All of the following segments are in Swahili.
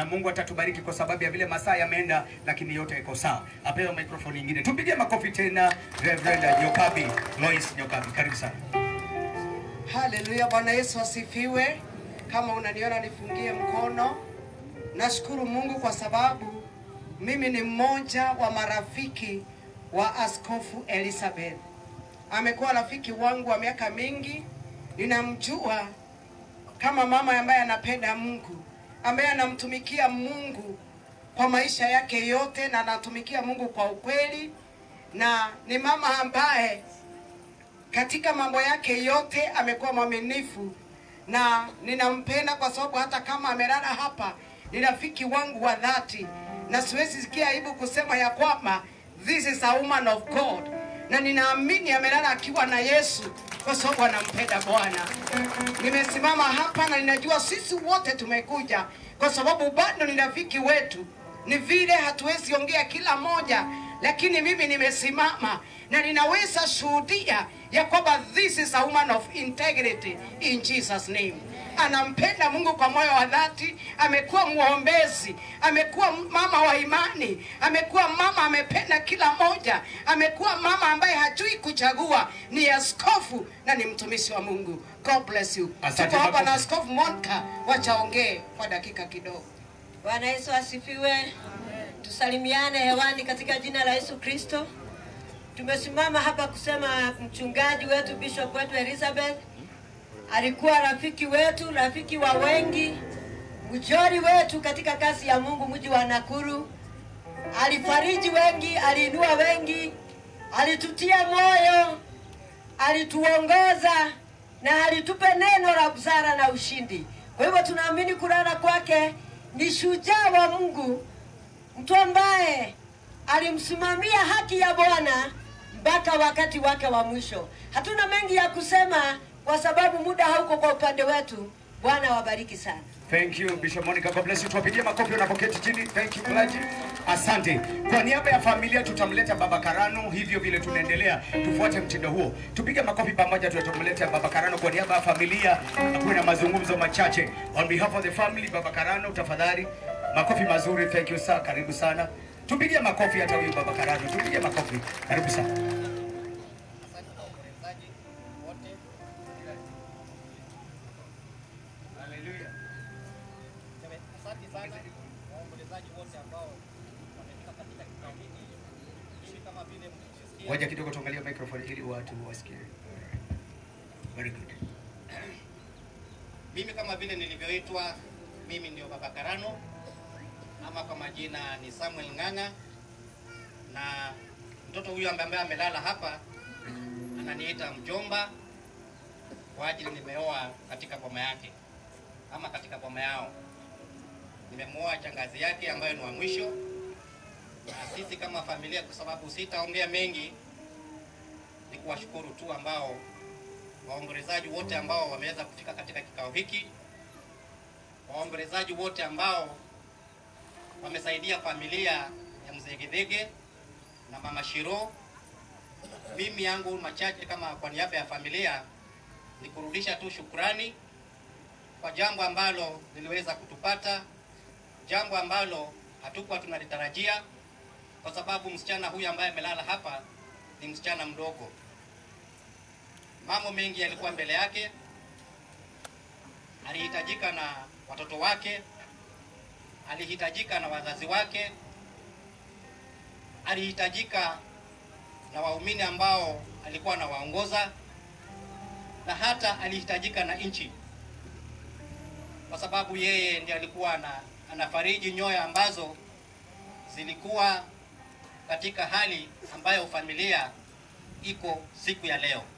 Mungu atatubariki kwa sababu ya vile masaa yameenda, lakini yote iko sawa. Apewe microphone nyingine, tupige makofi tena. Reverend Nyokabi, Lois Nyokabi, karibu sana. Haleluya, Bwana Yesu asifiwe. Kama unaniona nifungie mkono. Nashukuru Mungu kwa sababu mimi ni mmoja wa marafiki wa Askofu Elizabeth. Amekuwa rafiki wangu wa miaka mingi, ninamjua kama mama ambaye anapenda Mungu, ambaye anamtumikia Mungu kwa maisha yake yote na anatumikia Mungu kwa ukweli, na ni mama ambaye katika mambo yake yote amekuwa mwaminifu na ninampenda kwa sababu hata kama amelala hapa ni rafiki wangu wa dhati, na siwezi sikia aibu kusema ya kwamba this is a woman of God, na ninaamini amelala akiwa na Yesu kwa sababu anampenda Bwana. Nimesimama hapa na ninajua sisi wote tumekuja kwa sababu bado ni rafiki wetu. Ni vile hatuwezi ongea kila moja, lakini mimi nimesimama na ninaweza shuhudia ya kwamba this is a woman of integrity in Jesus name. Anampenda Mungu kwa moyo wa dhati, amekuwa mwombezi, amekuwa mama wa imani, amekuwa mama amependa kila moja, amekuwa mama ambaye hajui kuchagua, ni askofu na ni mtumishi wa Mungu. God bless you. Asante Tuko hapa na makofi. Askofu Monica, wachaongee kwa dakika kidogo. Bwana Yesu asifiwe. Tusalimiane hewani katika jina la Yesu Kristo. Tumesimama hapa kusema mchungaji wetu bishop wetu Elizabeth alikuwa rafiki wetu, rafiki wa wengi, mjori wetu katika kazi ya Mungu mji wa Nakuru. Alifariji wengi, aliinua wengi, alitutia moyo, alituongoza na alitupe neno la busara na ushindi. Kwa hivyo tunaamini kulala kwake ni shujaa wa Mungu, mtu ambaye alimsimamia haki ya Bwana mpaka wakati wake wa mwisho. Hatuna mengi ya kusema kwa sababu muda hauko kwa upande wetu. Bwana wabariki sana. Thank you Bishop Monica, God bless you. Tuwapigie makofi unapoketi chini. Thank you clergy. Asante. Kwa niaba ya familia tutamleta Baba Karano, hivyo vile tunaendelea, tufuate mtindo huo. Tupige makofi pamoja, tutamleta Baba Karano kwa niaba ya familia. Kuwe na mazungumzo machache. On behalf of the family, Baba Karano, tafadhali makofi mazuri. Thank you sir, karibu sana. Tupigie makofi hata huyu Baba Karano, tupige makofi. Karibu sana. Asante kwa waombolezaji wote. Hallelujah. Seme- Asante sana waombolezaji wote ambao wamefika katika kikao hiki. Mimi kama vile mlivyosikia, Ngoja kidogo tuangalie microphone ili watu wasikie. Very good. mimi kama vile nilivyoitwa, mimi ndio Baba Karano ama kwa majina ni Samuel Ng'ang'a, na mtoto huyu ambaye ambaye amelala hapa ananiita mjomba kwa ajili nimeoa katika boma yake ama katika boma yao. Nimemuoa shangazi yake ambayo ni wa mwisho, na sisi kama familia, kwa sababu sitaongea mengi, ni kuwashukuru tu ambao waombolezaji wote ambao wameweza kufika katika kikao hiki, waombolezaji wote ambao wamesaidia familia ya mzee Githege na mama Shiro. Mimi yangu machache kama kwa niaba ya familia ni kurudisha tu shukrani kwa jambo ambalo liliweza kutupata, jambo ambalo hatukuwa tunalitarajia, kwa sababu msichana huyu ambaye amelala hapa ni msichana mdogo. Mambo mengi yalikuwa mbele yake, alihitajika na watoto wake, alihitajika na wazazi wake, alihitajika na waumini ambao alikuwa anawaongoza, na hata alihitajika na nchi, kwa sababu yeye ndiye alikuwa ana, anafariji nyoyo ambazo zilikuwa katika hali ambayo familia iko siku ya leo.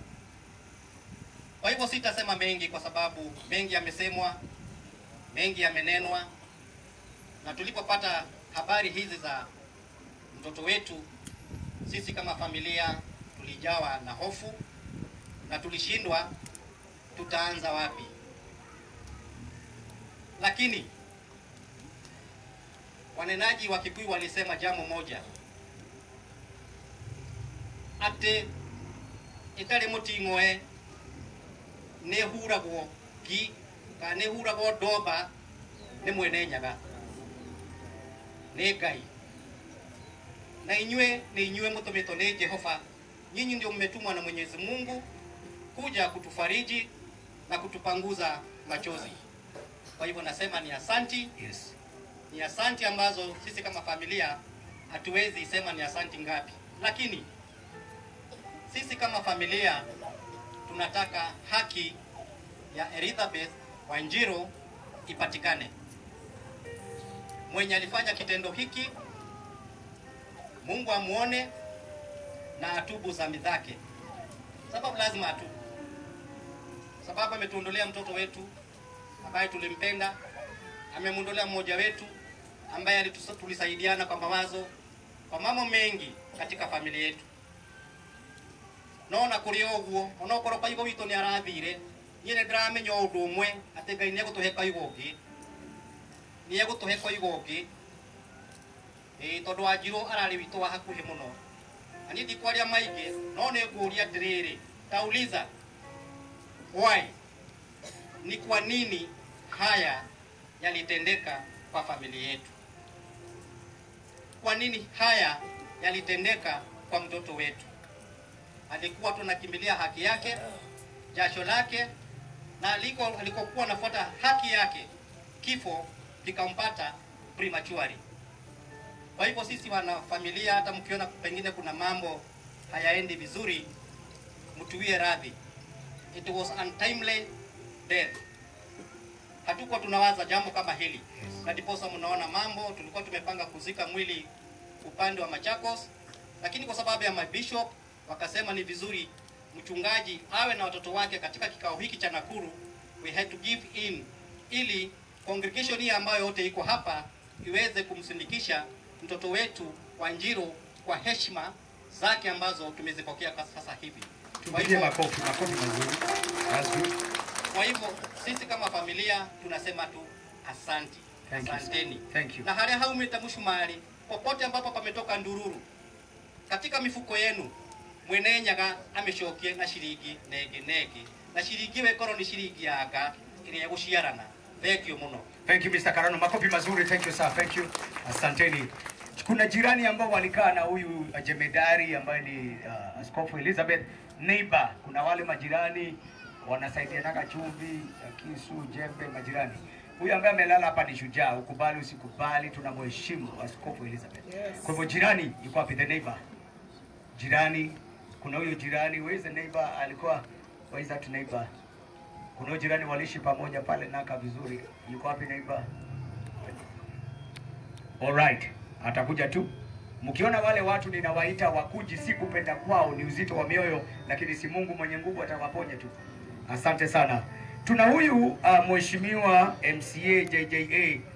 Kwa hivyo sitasema mengi, kwa sababu mengi yamesemwa, mengi yamenenwa, na tulipopata habari hizi za mtoto wetu, sisi kama familia tulijawa na hofu na tulishindwa tutaanza wapi, lakini wanenaji wa Kikuyu walisema jambo moja ati itari muting'oe nä huragwo ngi kana nä huragwo ndomba nä mwene nyaga nĩ ngai na inywe ni inywe mtumitwo ni jehova nyinyi ndio mmetumwa na mwenyezi mungu kuja kutufariji na kutupanguza machozi kwa hivyo nasema ni asanti Yes. ni asanti ambazo sisi kama familia hatuwezi sema ni asanti ngapi, lakini sisi kama familia tunataka haki ya Elizabeth Wanjiru ipatikane. Mwenye alifanya kitendo hiki, Mungu amuone na atubu dhambi zake, sababu lazima atubu, sababu ametuondolea mtoto wetu ambaye tulimpenda amemwondolea mmoja wetu ambaye alitus- tulisaidiana kwa mawazo kwa mambo mengi katika familia yetu nona kuri oguo onokorwo kaigo witũ nĩ arathire niĩ nĩ ndĩramenya o ũndũ ũmwe atĩ ngai nĩ egũtũhe kaigo ũngĩ nĩ egũtũhe kaigo ũngĩ ĩĩ tondũ wanjirũ ararĩ witũ wa hakuhĩ mũno na niĩ ndikwaria maingĩ no nĩ ngũria atĩrĩrĩ tauliza why ni kwa nini haya yalitendeka kwa familia yetu? Kwa nini haya yalitendeka kwa mtoto wetu? Alikuwa tunakimbilia haki yake, jasho lake, na aliko alikokuwa anafuata haki yake, kifo kikampata prematurely. Kwa hivyo sisi wana familia, hata mkiona pengine kuna mambo hayaendi vizuri, mtuwie radhi. It was untimely death hatukuwa tunawaza jambo kama hili na ndiposa mnaona mambo tulikuwa tumepanga kuzika mwili upande wa Machakos, lakini kwa sababu ya mabishop wakasema ni vizuri mchungaji awe na watoto wake katika kikao hiki cha Nakuru, we had to give in ili congregation hii ambayo yote iko hapa iweze kumsindikisha mtoto wetu Wanjiru kwa heshima zake ambazo tumezipokea kwa sasa hivi. Kwa Tupigie hivyo- makofi, makofi mazuri. That's good. kwa hivyo sisi kama familia tunasema tu asanti, Thank you, sir. asanteni. Thank you. Na haria haumite mshumari popote ambapo pametoka ndururu katika mifuko yenu mwenenyaga amecokie na ciringi nenge nenge na ciringi wekoro ni ciringi yanga ĩrĩa gũciarana thengio mũno Thank you Mr. Karano. Makofi mazuri. Thank you sir. Thank you. Asanteni. Kuna jirani ambao walikaa na huyu uh, jemedari ambaye ni uh, Askofu Elizabeth neighbor. Kuna wale majirani wanasaidianaga chumvi, uh, kisu, jembe, majirani. Huyu ambaye amelala hapa ni shujaa, ukubali usikubali, tunamheshimu Askofu Elizabeth. Kwa hivyo jirani yuko wapi? The neighbor. Jirani, kuna huyo jirani, where is the neighbor? Alikuwa where is that neighbor? Kuna huyo jirani waliishi pamoja pale Naka vizuri. Yuko wapi neighbor? Alright, atakuja tu. Mkiona wale watu ninawaita wakuji, si kupenda kwao, ni uzito wa mioyo, lakini si Mungu mwenye nguvu atawaponya tu. Asante sana. Tuna huyu uh, mheshimiwa MCA JJA